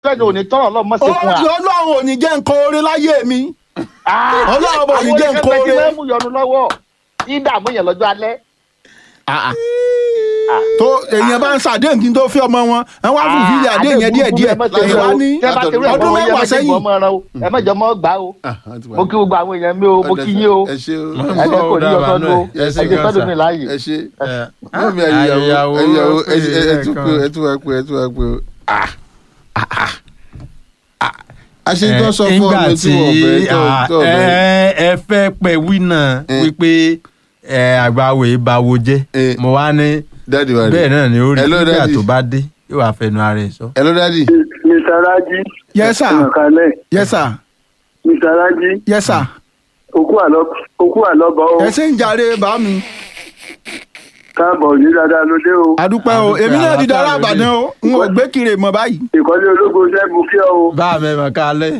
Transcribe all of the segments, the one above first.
fẹ́ni òní tọ́rọ̀ ọlọ́run mọ̀ sí fún wa. ọlọ́run ò ní jẹ́ nǹkan oore láyé mi Ọlọ́run bò ní jẹ́ nǹkan àwọn oore. oníkẹ́kẹ́ mú yọnu lọ́wọ́ ìdààmú yẹn lọ́jọ́ alẹ́. tó èèyàn bá ń ṣàdéhùn kí n tó fi ọmọ wọn ẹ wá fún fídíò àdéhùn yẹn díẹ̀ díẹ̀ èèyàn wá ní ọdún mẹ́wàá sẹ́yìn ẹ mẹ́jọ mọ́ gbà o mo kí gbogbo àwọn èèyàn mi o mo kí yín o ẹ ṣe o ẹ jẹ́ kò ní ọ̀sán o ẹ ṣe ẹ jẹ́ sọ́dún mi láàyè. ẹ ṣe ẹ, mọ́mí ayẹyàwó ayẹyàwó ayẹyàwó pé ẹ tún pé ẹ̀kan. ẹ tún wá pé ẹ tún wá pé o. Ah, ah, ah, ah. àṣetọ́ sọ fún nígbà ọmọ tí wọ́n fẹ́ tó ah, tó bẹ́ẹ̀. ẹ ẹ fẹ́ pẹ̀ wí náà Eh. wípé ẹ àgbàwò ìbáwo jẹ́ Eh. mo wá ní dáàdi wa bẹ́ẹ̀ náà ni ó rí Hello, nígbà Daddy. tó bá dé yóò wá fẹnu ara ẹ̀ sọ. hello dáàdi. Mr. Raji. Yes, sir. Ẹ̀mọ̀kálẹ̀. yes sir Mr. Raji. yes sir Òkú àlọ́ òkú àlọ́bọ̀ o. ẹ ṣe ń jàre bá mi Káàbọ̀ ní dáadáa ló dé o. àdúpẹ́ o Àdúpẹ́, èmi náà di dára àlàáfíà àbàdàn o n ò gbé kiri mọ́ báyìí Ìkọ́lé ológun ṣẹ́gun kí ọ o. bá a mẹ́mọ̀ kálẹ̀.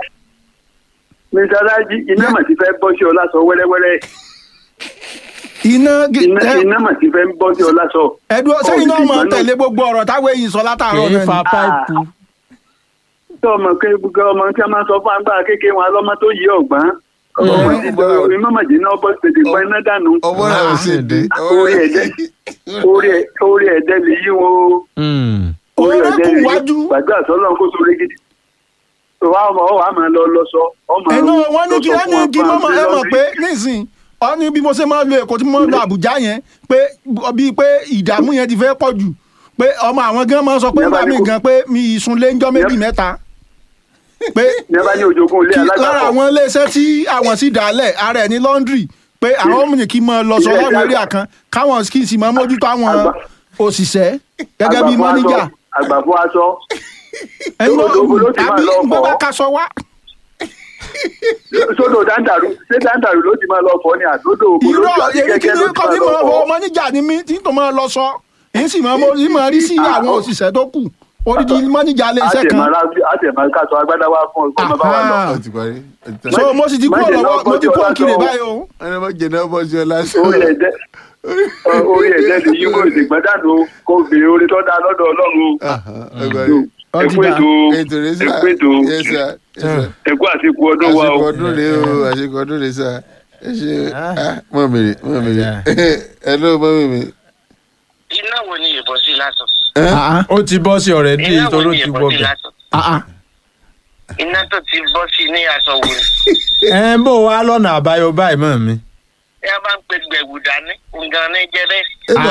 Mr. Raji iná mà ti fẹ́ bọ́ sí ọ lásọ wẹ́rẹ́wẹ́rẹ́. iná Iná ẹ- iná mà ti fẹ́ bọ́ sí ọ lásọ. ẹdùn sẹ́yìn náà mọ̀ Ìgbà tẹ̀lé gbogbo ọ̀rọ̀ táwọn èyí sọ látàárọ̀ kì í náà fa ni. páìpù. Tí ọmọ ké gbogbo ọmọ tí a máa sọ fún agbára kékeré wọn alọ́mọ tó yí ọ̀gbọ́n. Ọmọ ti dọ̀ iná mà jẹ́ náà bọ́ tètè gbọ́ iná dànù. ọwọ́ náà ò sì dé. Orí ẹ̀dẹ́ orí ẹ̀- orí ẹ̀dẹ́ lè yí wọn o. Hmm. Orí Orí ẹ̀dẹ́ kù lè yí. wájú. Gbàgbé àtọ́lọ́ kó sórí gidi. Ìwà ọmọ ọwọ́ àmọ́ lọ lọ sọ. ọmọ ẹnu wọn ní lọ kí sọ ẹni fún kí wọn mọ́mọ́ fún ẹ mọ̀ àwọn pé nísìn ọ ní bí mo ṣe máa lo èkó tí mo máa lo àbújá yẹn pé bíi pé ìdààmú yẹn ti fẹ́ pọ̀ jù pé ọmọ àwọn gan máa ń sọ pé Ìyá bá nígbà ní míì kó- gan pé mi ìsunlé ń jọ́ méjì mẹ́ta pé ní ẹ bá ní ojoogun ilé kí lára alágbàpọ̀. àwọn iléeṣẹ́ tí àwọn sì dálẹ̀ ara ẹ̀ ní laundry pé àwọn ọmọ kì í máa lọ sọ Ilé láwọn ẹja- eré àkàn káwọn kì í sì máa mójútó àwọn Àgbà- òṣìṣẹ́ gẹ́gẹ́ bí Àgbàfọ̀ mọ́níjà aṣọ- àgbàfọ̀ aṣọ ẹ̀yin Lóko- lóko ló ti máa àbí lọ ń gbé fọ̀. bá kaṣọ wá sódò dáńdàrú ṣé dáńdàrú ló ti máa lọ fọ ni àdódò ògbó ló irọ́ ti àti èmi kí kẹ́kẹ́ ni ló ti kọ́ máa tí lọ mo fọ. mọ́níjà ni mí tí n tó máa lọ sọ èyí sì máa mo yìí máa rí sí àwọn Ah, òṣìṣẹ́ tó kù odidi mọ́níjà ilé iṣẹ́ kan àtẹ̀mọ́ káṣọ agbádá wá fún ọ kó má bá wa lọ. Aha. ó ti parí. ó ti tán. so mo sì ti kú Má jẹ́ ọ̀lọ́wọ́ náà mo ti bọ́jú kú ọlá òkìrè sọ. báyìí o ẹni bá jẹ náà bọ́ sí ọ lásán. orí ẹ̀dẹ́ orí ẹ̀dẹ́ lè yí wọ́n ìdìgbọ́n dànù kó bèrè orí tó dáa lọ́dọ̀ ọlọ́run Aha, ẹ parí. Ó ti ẹ̀kú dà. ètò ètò rẹ sá ẹ̀kú ètò Yes, sir. Yes, sir. ẹ̀kú àsìkò ọdún wa o. àsìkò ọdún rèé o àsìkò ọdún rèé sá ẹ ṣe mọ mi rè mọ mi rè ẹ ló mọ mi mi. iná wo ni ìbọn sí lásán Ah, ó ti bọ́ sí ọ̀rẹ́ dí iná wo ìtòrò ni ti ìbọn wọ sí bẹ̀. lásán ah, ah. iná tó ti bọ́ sí ní aṣọ wo ni ẹ ń bò wá lọ́nà àbáyọ báyìí mọ́ mi. ẹ bá ń pe gbẹ̀wù dání nǹkan ní jẹ́ bẹ́ẹ̀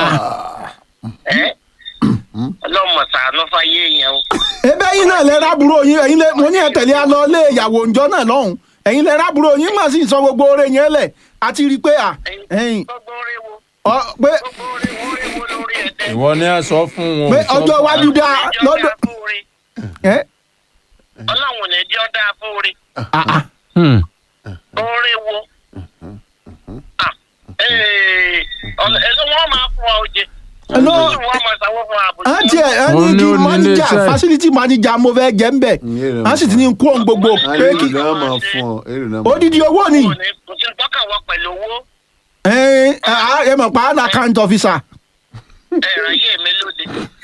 ẹ́ ọlọ́mọ sàánú fáyé yẹn o ebe ẹ̀yin náà lẹ rábúrò yín ẹ̀yin lẹ mo ní ẹ tẹ̀lé a lọ lé ìyàwó ǹjọ́ náà lọ́hùn ẹ̀yin lẹ rábúrò yín mà sì sọ gbogbo oore yẹn lẹ̀ àti rí i pé à ẹ̀yin gbogbo orí wo ọ pé gbogbo orí wo orí wo lórí ẹ̀dẹ́ ìwọ ni a sọ fún wọn. pé ò sọ ọjọ́ fún iwájú wọn. dáa lọ́dọ̀ ẹ ọlọ́run ò ní jẹ́ ọ́ dáa fún orí ah, ah. Hmm. orí wo Ah, ee, ọ̀nà- èló wọn máa fún wa oje Hello. Èló wọn máa sanwó fún wa àbòjì a tiẹ̀ ẹ Òun ní ni kí ó ní manager iléeṣẹ́. facility manager mo fẹ́ jẹ́ ń bẹ̀ Ìyẹn rẹ̀ a sì ti ní kú ohun gbogbo a pé èrò kí náà máa fún ọ èrò náà máa odidi owó ni kò ní kò sí tọ́ka wọ pẹ̀lú owó ẹ ẹ mọ̀ pa án account officer ẹ̀rọ ayé mi lóde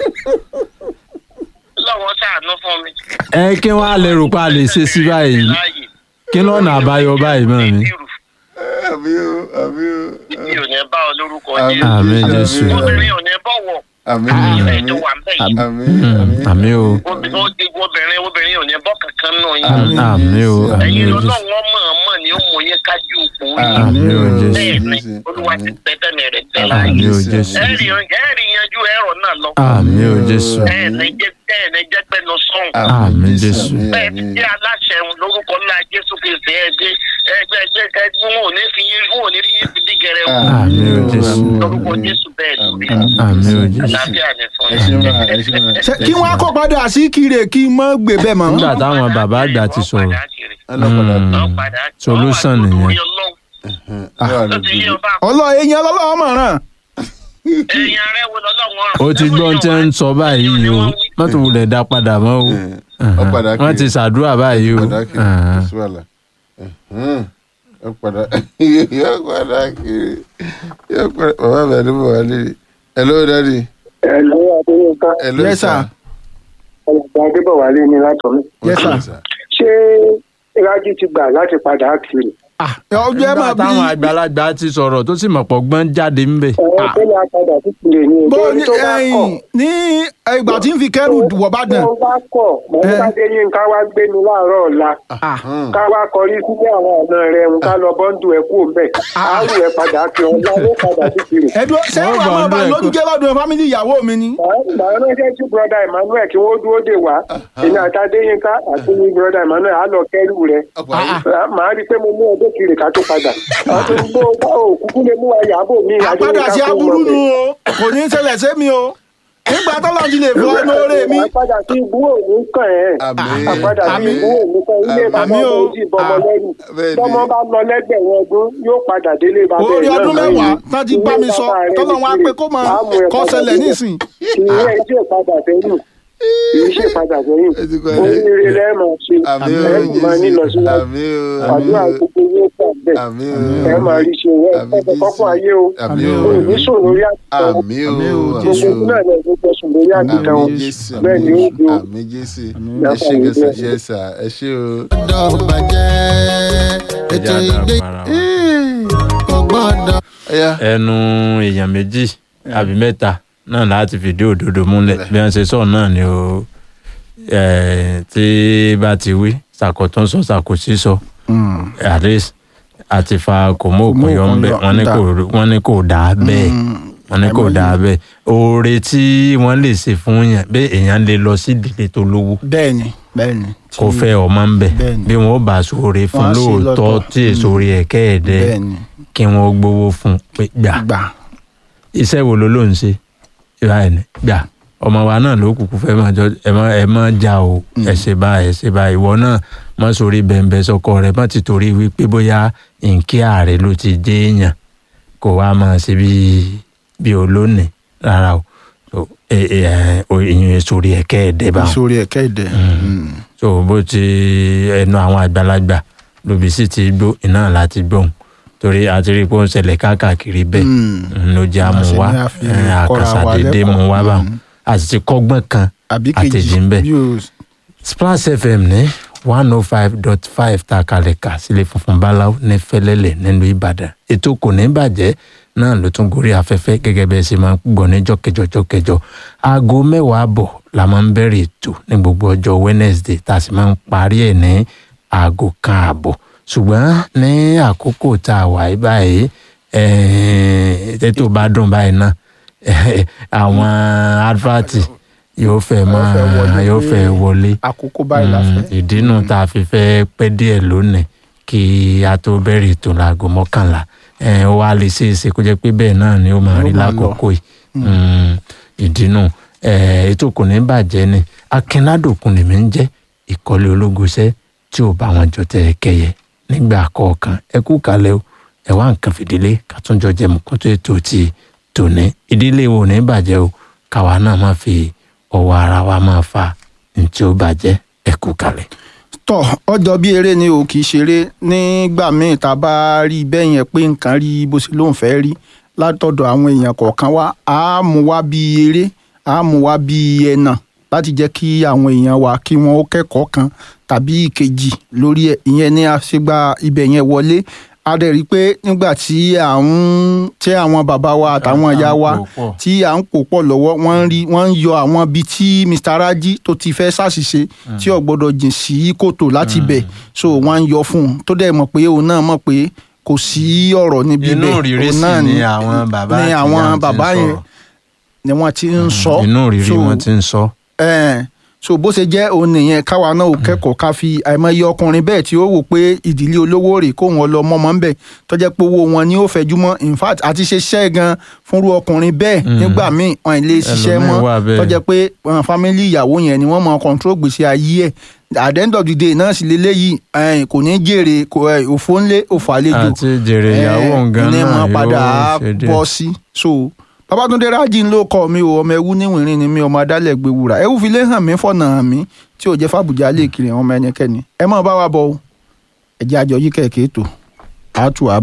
lọ́wọ́ sàánú fún mi. ẹ kí wọ́n á lè rò pé a lè ṣe sí báyìí láàyè kí lọ́nà àbáyọ báyìí mọ́ mi. àmì o àmì o mi ò ní bá ọ lórúkọ Àmín. jẹ́ àmín jésù obìnrin ò ní bọ̀wọ̀ àmì ilé ìjọ wà ń bẹ̀ yìí àmì Hmm. àmì o obìnrin obìnrin obìnrin ò ní bọ́ kankan nù yín àmì o àmì ẹ̀yin o jésù lọ́lọ́wọ́ mọ̀ọ́mọ̀ ni ó mú yín kájú òkú yín àmì o jésù bẹ́ẹ̀ ni olúwa ti tẹ́tẹ́ mi rẹ̀ tẹ́ láàyè àmì o jésù ẹ̀rì ẹ̀rì yanjú ẹ̀rọ náà lọ àmì o jésù ẹ̀ẹ̀ni jẹ́ ẹ̀ẹ̀ni jẹ́ pẹ́nu sọ́hùn Àmín, Jésù. bẹ́ẹ̀ ti jẹ́ aláṣẹ lórúkọ ńlá jésù kristi ẹgbẹ́ ẹgbẹ́ ẹgbẹ́ ẹgbẹ́ wọn ò ní fi yín wọn ò ní rí yín fi dí gẹrẹ wọn àmì o jésù lórúkọ jésù bẹ́ẹ̀ lórí àmì o jésù. àlàáfíà ni fún ẹ ṣe yín. máa ẹ ṣe máa. Ṣé kí wọ́n á kó padà sí kire kí n mọ́ gbé bẹ́ẹ̀ mọ́ nígbà táwọn bàbá àgbà ti sọ̀rọ̀ ọlọ́pàá Hmm. tó Solution nìyẹn. wà tó ti yé lójú ọba ọlọ́ èèyàn lọ́lọ́wọ́ mọ̀ràn èèyàn rẹ wo lọ́lọ́wọ́ rán. ó ti gbọ́ ohun tí ń sọ báyìí o mọ́tò wulẹ̀ dá padà mọ́ o ọ padà kiri. wọ́n ti ṣàdúrà báyìí o padà kiri Ah. sí wàhálà ọ padà yọ padà kiri yọ padà bàbá mi àdúgbò wà lè hello daddy ẹ lọ́wọ́ adéyínká hello Yes, sir sir. ọ̀gbà adébọ̀wálé ní látọ̀mí. Yes, sir. sir. ṣé rájí ti gbà láti padà kiri. Ah, ọjọ́ ẹ máa nígbà táwọn bí àgbàlagbà ti sọ̀rọ̀ tó sì mọ̀ pọ̀ gbọ́n jáde ńbẹ̀. ọ̀rọ̀ tó lè padà sí kiri ní bó ìgbésí ní tó bá kọ̀. ẹ̀yìn ní ìgbà tí ń fi kẹ́rù wọ̀ bá dàn. tó bá kọ̀ mọ̀lẹ́bàdé yín ká wá gbé mi láàárọ̀ ọ̀la Ah, ká wá kọrí sílé àwọn ọ̀nà rẹ̀ ń ká lọ bọ́ńdù ẹ̀ kú òǹbẹ̀ àárù ẹ̀ padà kí ọ̀la ló padà sí kiri. ẹ̀dùn ṣé Wọ́n wàá gbọ́ máa bá ọdún lójú ẹ̀kọ́. jẹ́ lọ́dún fámìlì ìyàwó mi ni. màá ránṣẹ́ sí broda emmanuel kí wọ́n dúró dè wá èmi àtàdé yín ká àti broda emmanuel á lọ kẹ́rù rẹ̀ ọ̀pọ̀ ayé màá rí i pé mo mú ọdún kiri ká tó padà àwọn tó ń gbó bá òkúkú lè mú àyàbò mi àpadà sí aburú nu o kò ní í ṣẹlẹ̀ sẹ́mi o nígbà tọ́lọ́ ti lè fi ọ́ lóore mi. àpadà sí ibú òní kàn ẹ́ Àmín. àpadà sí Àmín. ibú òní kàn ilé bàbá Àmín o. òjì bọmọ lẹ́rù bẹ́ẹ̀ ni. tọmọ bá lọ lẹ́gbẹ̀rún ọdún yóò padà délé bàbá orí ẹ̀ náà ọdún lẹ́yìn. mẹ́wàá tán ti bá mi sọ Ilé bàbá rẹ̀ tọ́lọ́ wọn á ní pé kó máa Wàá mú ẹ kọ́ padà ṣẹlẹ̀ sílẹ̀. nísìn. ìyẹn ẹ̀ tí ò padà sẹ́yìn kìí ṣe padà sẹ́yìn Ẹ ti kọ́ ẹ. oríire lẹ́ẹ̀mọ̀ ṣe àmì o ẹ̀ máa ní lọ síwájú àmì o àdúrà gbogbo yóò gbà bẹ́ẹ̀ àmì ẹ o máa rí ṣe ẹ Àmín ẹ kọ́kọ́ ayé o àmì o o ní sùn lórí àtìkàn àmì o Àmín o, àmì Jésù. gbogbo náà lè gbogbo sùn lórí àtìkàn o àmì jésù bẹ́ẹ̀ ni ó do àmì jésù ẹ ṣe gẹ̀ẹ́sì ṣe é sà ẹ ṣe o. gbọ́dọ̀ bàjẹ́ ètò ẹja ìgbé dàrú ara wa. kò gbọ́dọ̀. ẹyà ẹnu èèyàn méjì àbí mẹ́ta náà láti fìdí òdodo múlẹ̀ bí wọ́n ṣe sọ náà ni o eh, tí bá ti wí sàkótún sọ sàkósí sọ at least àti fa kò mú òkun yọ ń bẹ wọ́n ní kò wọ́n ní kò dáa bẹ́ẹ̀ wọ́n ní kò dáa bẹ́ẹ̀ oore tí wọ́n lè ṣe fún yàn bẹ́ẹ̀ èèyàn lè lọ sí ìdílé tó lówó bẹ́ẹ̀ni bẹ́ẹ̀ni. kó fẹ́ ọmọ ń bẹ̀ Bẹ́ẹ̀ni. bí wọ́n bá sóore fún Wọ́n á ṣe lóòótọ́ lọ́tọ̀. tí èso orí ẹ̀kẹ́ ẹ̀dẹ́ bẹ́ẹ̀ni kí wọ́n gbowó fún pé gbà gbà. iṣẹ́ wo ló ló ń ṣe ìwà ẹ̀ ní gbà ọmọ wa náà ló kúkú fẹ́ máa jọ ẹ má ẹ má jà o ẹ ṣe báyìí ẹ ṣe báyìí ìwọ náà má sórí bẹ̀ǹbẹ̀ sọkọ rẹ má ti torí wípé bóyá nkí ààrẹ ló ti jẹ́ èèyàn kó wá máa ṣe bí bí olónìí rárá o so ẹ ẹ ẹ ìyẹn sórí ẹ̀kẹ́ ẹ̀dẹ́ bá wọn ìsòrí ẹ̀kẹ́ ìdẹ. so bó ti ẹnu àwọn àgbàlagbà lóbi sì ti gbó iná láti gbóhùn torí àti rí i pé ó ń ṣẹlẹ̀ káàkiri bẹ́ẹ̀ Mm. ló jẹ́ àmú Àṣẹ wá ni a fi ẹ̀, kọ́ra àkàṣà wa dédé lẹ́kọ̀ọ́. mú wá bá Mm. a sì ti kọ́gbọ́n kan àbí àtẹ̀jì kejì ń bẹ̀. bí o Splash FM ní one oh five dot five ta kalẹ̀ kà sílé funfun báláwo ní fẹ́lẹ́lẹ̀ nílùú Ìbàdàn ètò kò ní bàjẹ́ náà ló tún gorí afẹ́fẹ́ gẹ́gẹ́ bẹ́ẹ̀ sì máa ń gbọ́ ní jọ́kẹjọ jọ́kẹjọ aago mẹ́wàá àbọ̀ la máa ń bẹ̀rẹ̀ ètò ní gbogbo ọjọ́ Wednesday tá a sì máa ń parí ẹ̀ ní aago kan àbọ̀ ṣùgbọ́n ní àkókò tá a wà yí báyìí ẹ̀ẹ́n tètò bá dùn báyìí náà àwọn advert yóò fẹ́ máa yóò fẹ́ wọlé àkókò báyìí la Mm, fẹ́. ìdínú tá a fi fẹ́ pẹ́ díẹ̀ lónìí kí a tó bẹ̀rẹ̀ ètò láago mọ́kànlá ẹ̀ ó wá lè ṣe é ṣe kó jẹ́ pé bẹ́ẹ̀ náà ni ó máa rí Ó máa lọ. lákòókò yìí Mm, ìdínú ẹ̀ ètò kò ní bàjẹ́ ni akínládòkun lèmi ń jẹ́ ìkọ́lé ológoṣẹ́ tí ò bá wọn jọ tẹ̀ ẹ́ kẹyẹ nígbà kọ̀ọ̀kan ẹ kú kalẹ̀ o ẹ wá nǹkan fìdílé ká tún jọ jẹ mọ̀kútó ètò ti tòní ìdílé wo ò ní bàjẹ́ o káwa náà má fi ọwọ́ ara wa máa fa ní tí ó bàjẹ́ ẹ kú kalẹ̀. tọ ọjọ́ bí eré ni o kì í ṣeré nígbà míì tá a bá rí bẹ́ẹ̀ yẹn pé nǹkan rí bó ṣe lóun fẹ́ rí látọ̀dọ̀ àwọn èèyàn kọ̀ọ̀kan wá á mú wá bí eré á mú wá bí ẹnà láti jẹ́ kí àwọn èèyàn wa kí wọ́n ó kẹ́kọ̀ọ́ kan tàbí ìkejì lórí ẹ̀ ìyẹn ní àṣegbà ibẹ̀ yẹn wọlé a dẹ̀ rí i pé nígbà tí à ń tí àwọn bàbá wa àtàwọn ìyá wa pò pọ̀. tí à ń pò pọ̀ lọ́wọ́ wọ́n ń rí wọ́n ń yọ àwọn ibi tí Mr. Raji tó ti fẹ́ ṣàṣìṣe tí ò gbọ́dọ̀ jìn sí kòtò láti bẹ̀ so wọ́n ń yọ fún un tó dẹ̀ mọ̀ pé òun náà mọ̀ pé kò sí ọ̀rọ̀ níbi inú bẹ́ẹ̀ òrìrì òun sì náà ni àwọn bàbá ni àti àwọn ìyá ti ń bàbá yẹn sọ̀rọ̀. ni wọ́n ti ń sọ inú òrìrì So, wọn ti ń sọ. ẹ̀ẹ́n, so bó ṣe jẹ́ òun nìyẹn káwa náà ò kẹ́kọ̀ọ́ ká fi àìmọye ọkùnrin bẹ́ẹ̀ tí ó wò pé ìdílé olówó rè kó wọn lọ mọ́mọ́ ń bẹ̀ tó jẹ́ pé owó wọn ni ó fẹjú mọ́ in fact àti ṣe iṣẹ́ gan fúnrú ọkùnrin bẹ́ẹ̀ nígbà míì wọn ì lè ṣiṣẹ́ Ẹlòmíì mọ́ wà bẹ́ẹ̀. tó jẹ́ pé wọn fámílì ìyàwó yẹn ni wọ́n mọ control gbèsè ayé ẹ̀ at the end of the day náà sì leléyìí ẹ̀ẹ́n, kò ní jèrè kò ẹ̀, òfò ńlé òfò àlejò àti jèrè ìyàwó nǹkan ní náà mọ padà yóò ṣe díẹ̀. bọ́ sí so babatunde raji ń ló kọ mi o ọmọ ẹwú níwìnrin ni mi ọmọ adálẹ̀ gbé wúrà ẹwú fi lé hàn mí fọ̀nà hàn mí tí ò jẹ́ fàbùjá lè kiri àwọn ọmọ ẹnikẹ́ni ẹ má bá wa bọ̀ o ẹ̀jẹ̀ àjọ yí kẹ̀kẹ́ tó àtúwà